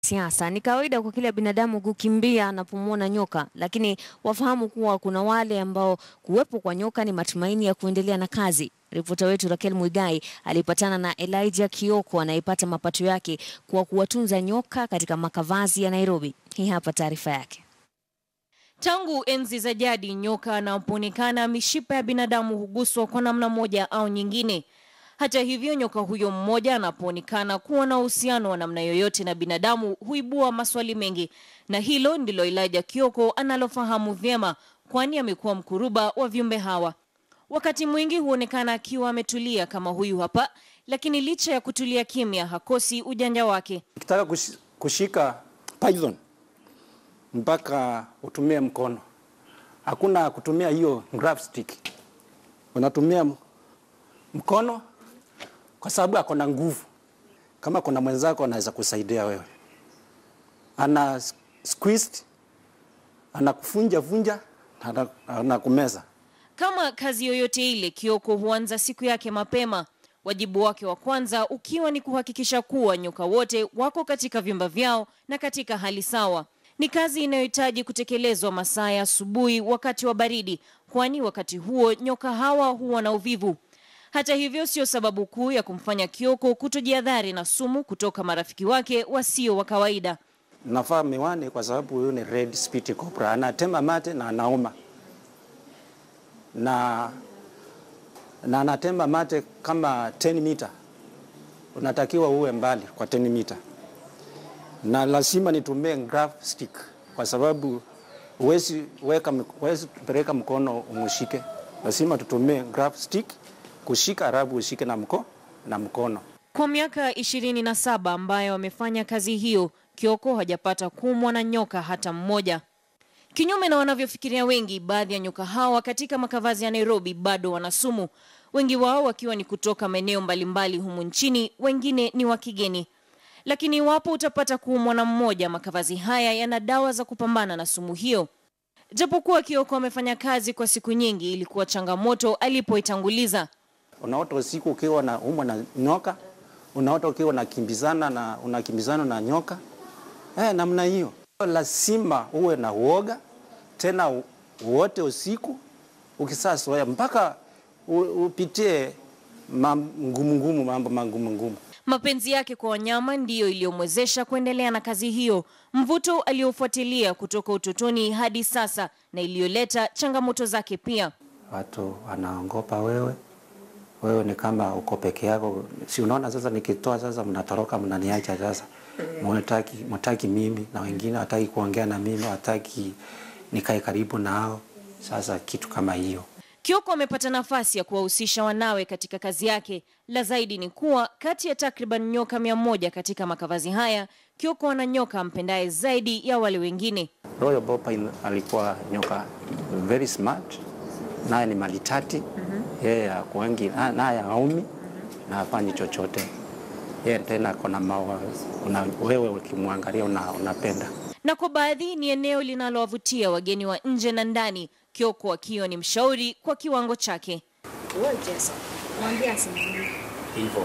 siasa. Ni kawaida kwa kila binadamu kukimbia anapomwona nyoka, lakini wafahamu kuwa kuna wale ambao kuwepo kwa nyoka ni matumaini ya kuendelea na kazi. Ripota wetu Raquel Muigai alipatana na Elijah Kioko anayepata mapato yake kwa kuwatunza nyoka katika makavazi ya Nairobi. Hii hapa taarifa yake. Tangu enzi za jadi, nyoka anapoonekana, mishipa ya binadamu huguswa kwa namna moja au nyingine. Hata hivyo, nyoka huyo mmoja anapoonekana kuwa na uhusiano wa namna yoyote na binadamu huibua maswali mengi, na hilo ndilo Elijah Kioko analofahamu vyema, kwani amekuwa mkuruba wa viumbe hawa. Wakati mwingi huonekana akiwa ametulia kama huyu hapa, lakini licha ya kutulia kimya, hakosi ujanja wake. Ukitaka kush- kushika python mpaka utumie mkono, hakuna kutumia hiyo grab stick, unatumia m- mkono kwa sababu ako na nguvu. Kama kuna mwenzako anaweza kusaidia wewe, ana s- squeezed, anakufunja vunja, ana- anakumeza. Kama kazi yoyote ile, Kioko huanza siku yake mapema, wajibu wake wa kwanza ukiwa ni kuhakikisha kuwa nyoka wote wako katika vyumba vyao na katika hali sawa. Ni kazi inayohitaji kutekelezwa masaa ya asubuhi wakati wa baridi, kwani wakati huo nyoka hawa huwa na uvivu. Hata hivyo, sio sababu kuu ya kumfanya Kioko kutojiadhari na sumu kutoka marafiki wake wasio wa kawaida. Nafaa miwani kwa sababu huyu ni red spotted cobra, anatema mate na anauma na na anatema mate kama 10 mita, unatakiwa uwe mbali kwa 10 mita, na lazima nitumie grab stick kwa sababu huwezi weka huwezi peleka mkono umshike, lazima tutumie grab stick kushika, halafu ushike na mko na mkono. Kwa miaka ishirini na saba ambayo amefanya kazi hiyo, Kioko hajapata kumwa na nyoka hata mmoja. Kinyume na wanavyofikiria wengi, baadhi ya nyoka hawa katika makavazi ya Nairobi bado wana sumu, wengi wao wakiwa ni kutoka maeneo mbalimbali humu nchini, wengine ni wa kigeni. Lakini iwapo utapata kuumwa na mmoja, makavazi haya yana dawa za kupambana na sumu hiyo. Japokuwa Kioko amefanya kazi kwa siku nyingi, ilikuwa changamoto alipoitanguliza. Unaota usiku ukiwa na umwa na nyoka, unaota ukiwa unakimbizana na unakimbizana na nyoka eh, namna hiyo. Lazima uwe na uoga tena u- wote usiku, ukisaa soya mpaka u- upitie mam- ngumu ngumu, mambo magumu ngumu. Mapenzi yake kwa wanyama ndiyo iliyomwezesha kuendelea na kazi hiyo, mvuto aliofuatilia kutoka utotoni hadi sasa, na iliyoleta changamoto zake pia. Watu wanaogopa wewe, wewe ni kama uko peke yako. Si unaona sasa, nikitoa sasa, mnatoroka mnaniacha sasa, mnataki mtaki mimi, na wengine hataki kuongea na mimi, hataki nikae karibu nao. Sasa kitu kama hiyo Kioko amepata nafasi ya kuwahusisha wanawe katika kazi yake. La zaidi ni kuwa kati ya takriban nyoka mia moja katika makavazi haya, Kioko ana nyoka ampendaye zaidi ya wale wengine. Royal Bopine alikuwa nyoka very smart, naye ni malitati yeye akuengi naye aumi na hafanyi chochote yeye tena kuna mawa, una, wewe ukimwangalia una, unapenda na kwa baadhi ni eneo linalowavutia wageni wa nje na ndani, Kioko akiwa ni mshauri kwa kiwango chake. hivyo.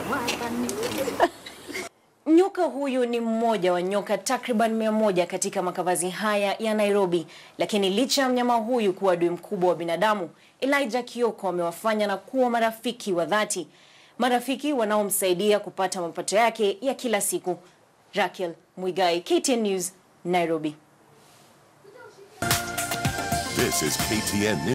Nyoka huyu ni mmoja wa nyoka takriban mia moja katika makavazi haya ya Nairobi, lakini licha ya mnyama huyu kuwa adui mkubwa wa binadamu, Elijah Kioko amewafanya na kuwa marafiki wa dhati, marafiki wanaomsaidia kupata mapato yake ya kila siku. Raquel Muigai, KTN News, Nairobi. This is KTN News.